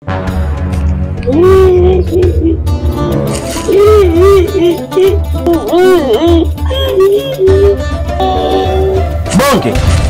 Bonge.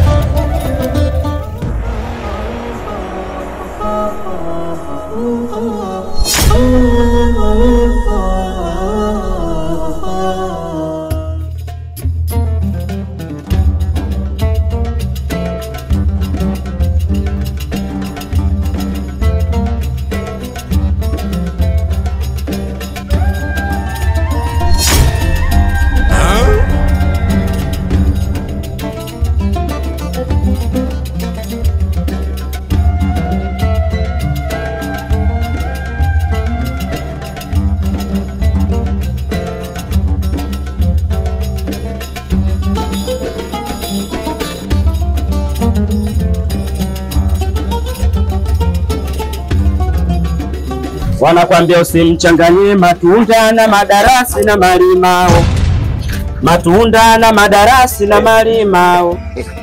Wanakwambia usimchanganyie matunda na madarasi na malimao, matunda na madarasi na malimao.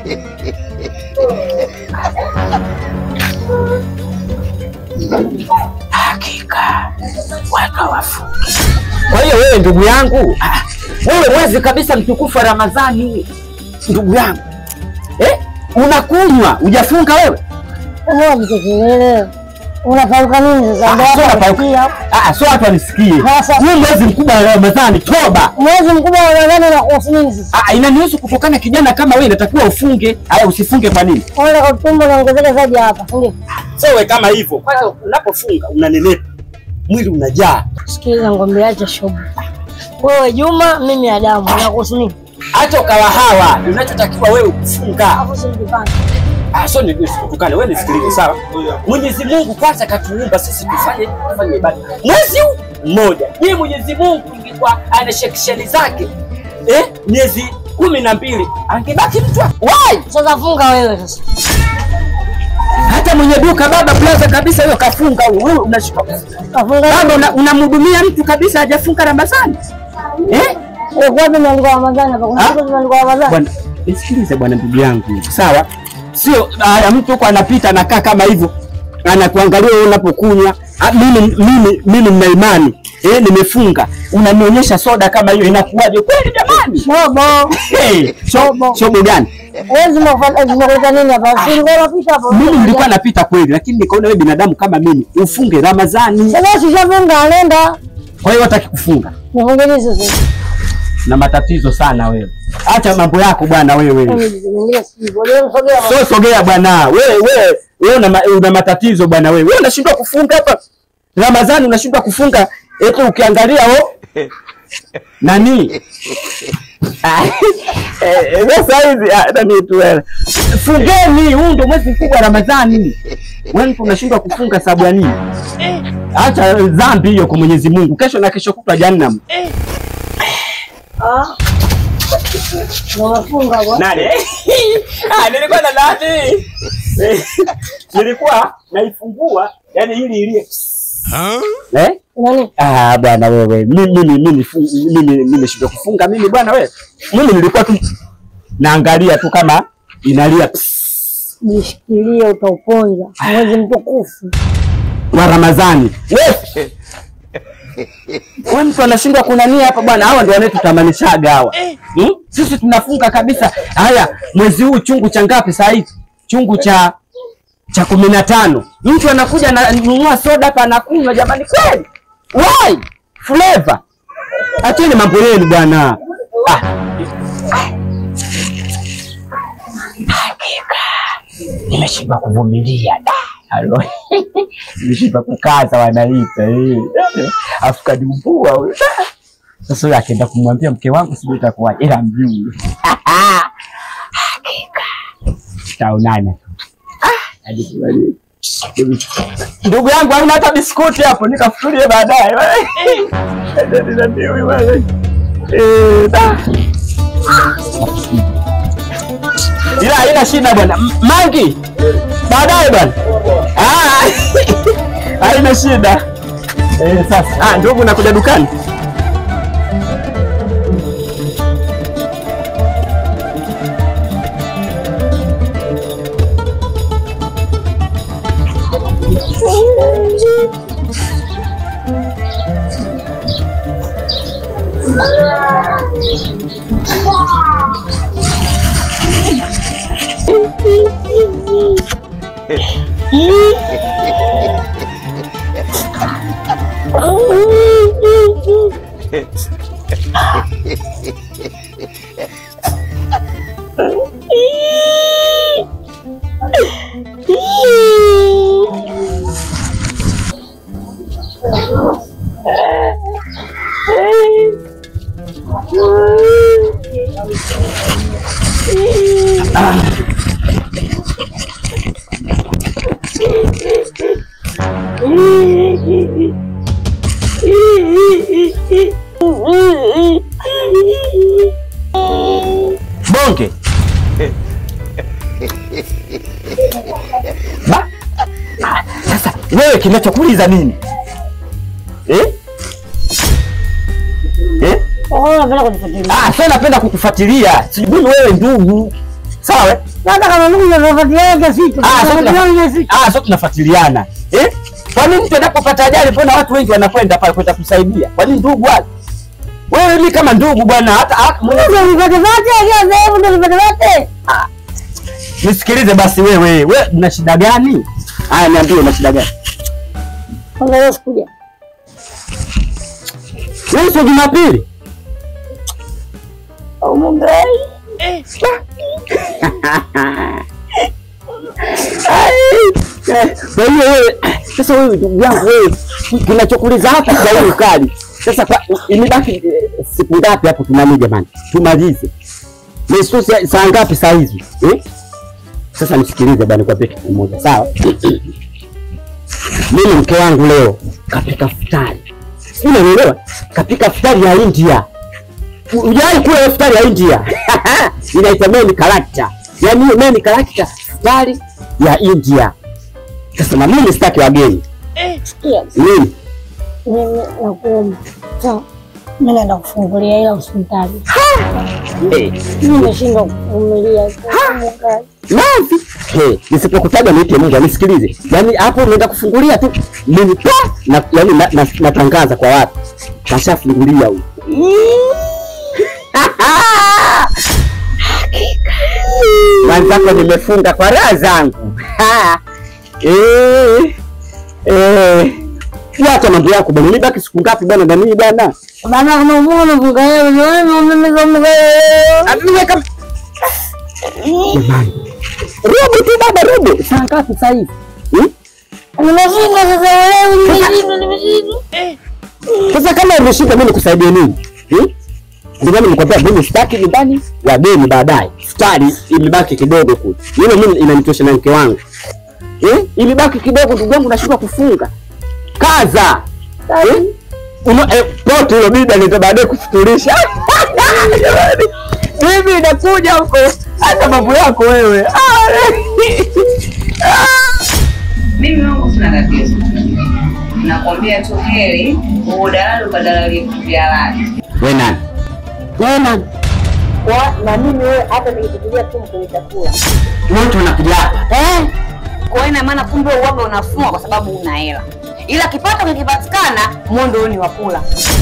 Hakika watu hawafungi. Kwa hiyo wewe ndugu yangu, ah, wewe mwezi kabisa mtukufu wa Ramadhani, ndugu yangu eh, unakunywa hujafunga wewe? Mtoto unapauka nini sasa? Ndio Ah, sio hapo napauka. unafikia. Ah, sio watu wanisikie. Sasa- Huu mwezi mkubwa wa Ramadhani, toba. Mwezi mkubwa wa Ramadhani unakuhusu nini sasa? Ah, inanihusu kutokana kijana kama wewe inatakiwa ufunge. Haya usifunge kwa nini? Kwanza kwa tumbo naongezeka zaidi hapa, si ndio? Sio wewe kama hivyo. Kwanza unapofunga unanenepa. Mwili unajaa. Sikiliza ngombe, acha shobo. Wewe Juma, mimi Adamu, unakuhusu nini? Hata ukawa hawa, unachotakiwa wewe kufunga. Hapo si mjipanga. Ah, sio ni kutukane, wewe nisikilize sawa? Mwenyezi Mungu kwanza katuumba sisi tufanye tufanye ibada. Mwezi huu mmoja. Yeye Mwenyezi Mungu ingekuwa ana shekisheni zake. Eh? Miezi kumi na mbili angebaki mtu wa- wai Sasa funga wewe sasa. hata mwenye duka baba plaza kabisa hiyo kafunga wewe unashika Kafunga baba una- unamhudumia mtu kabisa hajafunga Ramadhani eh wewe kwa nini umeandika Ramadhani hapa? Kuna Ah? siku zimeandikwa Ramadhani. bwana nisikilize bwana ndugu yangu sawa sio haya mtu huko anapita anakaa kama hivyo anakuangalia wewe unapokunywa Ah, mimi mimi mimi nina imani eh nimefunga unanionyesha soda kama hiyo inakuwaje kweli jamani Shobo. hey, shobo shobo gani Wewe zimefuata zimekuleta nini hapa? Si ulikuwa unapita hapo. mimi nilikuwa napita kweli lakini nikaona wewe binadamu kama mimi ufunge Ramadhani Sasa ushafunga anaenda. kwa hiyo hataki kufunga Nifunge nini sasa? na matatizo sana wewe. Acha mambo yako bwana wewe. Mimi nijifungia siku. Leo msogea. So sogea bwana. Wewe wewe wewe una, ma- una matatizo bwana wewe. Wewe unashindwa kufunga hapa. Ramadhani unashindwa kufunga eti ukiangalia o nani? Ah, eh, eh, Sasa hizi ah, nani tu wewe. Fungeni, huu ndio mwezi mkubwa wa Ramadhani. Wewe mtu unashindwa kufunga sababu ya nini? Acha dhambi hiyo kwa Mwenyezi Mungu. Kesho na kesho kutwa jahannam. Ah. Ndio umefunga bwana. Nani? Ah, nilikuwa na nani? nilikuwa naifungua yani ili ilie. Eh? Nani? Ah, bwana wewe. Mimi mimi mimi fu- mimi mimi nimeshindwa kufunga mimi bwana wewe. Mimi nilikuwa tu naangalia tu kama inalia Jishikilie utauponza. Mwezi mtukufu. wa Ramadhani. Wewe Wewe mtu anashindwa kunania hapa bwana. Hawa ndio wanetutamanishaga hawa. Hmm? Sisi tunafunga kabisa. Haya, mwezi huu chungu cha ngapi saa hizi? Chungu cha cha kumi na tano. Mtu anakuja ananunua soda hapa anakunywa, jamani, kweli why flavor? Acheni mambo yenu bwana. Ah. Nimeshindwa kuvumilia da. Halo. Nimeshindwa kukaza wanaita eh. Afu kadimbua huyo. Sasa yule akaenda kumwambia mke wangu sijui itakuwaje ila mjui. Hakika. Taonana. Hadi kubali. Ndugu yangu hauna hata biskuti hapo nikafutulie baadaye. Ndio ndio wewe. Eh, da. Ila haina shida bwana. M- Mangi. Baadaye bwana. Ah. Haina shida. Eh, sasa. Ah, ndugu nakuja dukani. Bonge. Ba- Ah, Sasa wewe kinachokuuliza nini? Eh? Eh? Oh, napenda kunifuatilia. Ah, sasa napenda kukufuatilia. Sijui wewe ndugu. Sawa? eh? Hata kama mimi nafuatilia kila siku. Ah, sasa Nafuatilia tuna- kila siku. ah, sasa tunafuatiliana. Eh? Kwa nini mtu anapopata ajali mbona watu wengi wanakwenda pale kwenda kusaidia? Kwa nini ndugu wale? Wewe mimi kama ndugu bwana hata hata- Ndio nipate zote, kila sehemu ndio nipate zote. nisikilize basi wewe. Wewe una shida gani? Haya niambie una shida gani? Kwanza leo sikuja. Wewe sio Jumapili? Au Mungu. Kwa hiyo wewe sasa, wewe ndugu yangu, wewe kinachokuliza hapa kwa hiyo kali sasa, kwa imebaki eh, siku ngapi hapo? Tunani jamani, tumalize Yesu, saa saa ngapi saa hizi eh? Sasa nisikilize bwana, nikwambie kitu kimoja sawa. Mimi mke wangu leo kapika futari, sijui unanielewa, kapika futari ya India. Ujai kula futari ya India inaitwa main character, yaani hiyo main character futari ya India. Sasa na mimi sitaki wageni Sikia. nini Mimi nakuomba. Sawa. Mimi naenda kufungulia ila hospitali. eh, Mimi nimeshindwa kuvumilia. Mungu. Nazi. Hey, nisipokutaja niite Mungu anisikilize. Yaani hapo unaenda kufungulia tu mimi pa na yaani na, na, natangaza kwa watu. Kashafungulia huyu. Mwenzako nimefunga kwa raha zangu. Ha. Eh. Eh. Wacha mambo yako bwana. Nibaki siku ngapi bwana na mimi bwana? Baba kama Mungu anafunga yeye, wewe mimi kama wewe. Atuwe kama Jamani. Robo tu baba robo. Saa ngapi sasa hivi? Hmm? Nimeshinda sasa leo, nimeshinda, nimeshinda. Sasa kama umeshinda mimi nikusaidie nini? Hmm? Ndio maana nimekwambia mimi sitaki nyumbani wageni baadaye. Futari imebaki kidogo kule. Hilo mimi inanitosha na mke wangu. Eh? Imebaki kidogo ndugu yangu nashindwa kufunga. Kaza. Eh? Una eh, pote hilo bibi anaweza baadaye kufuturisha. Jamani. Mimi nakuja huko. Hata mambo yako wewe. Ah, Mimi wangu sina tatizo, nakwambia tu heri uodalali ukadalali vya halali. Wewe nani? Wewe nani? Kwa na mimi wewe hata nikikupigia tu kwenye chakula. Wote wanakuja hapa. Eh, kwa hiyo ina maana kumbe uwaga unafua kwa sababu una hela, ila kipato kikipatikana mondo ni wakula.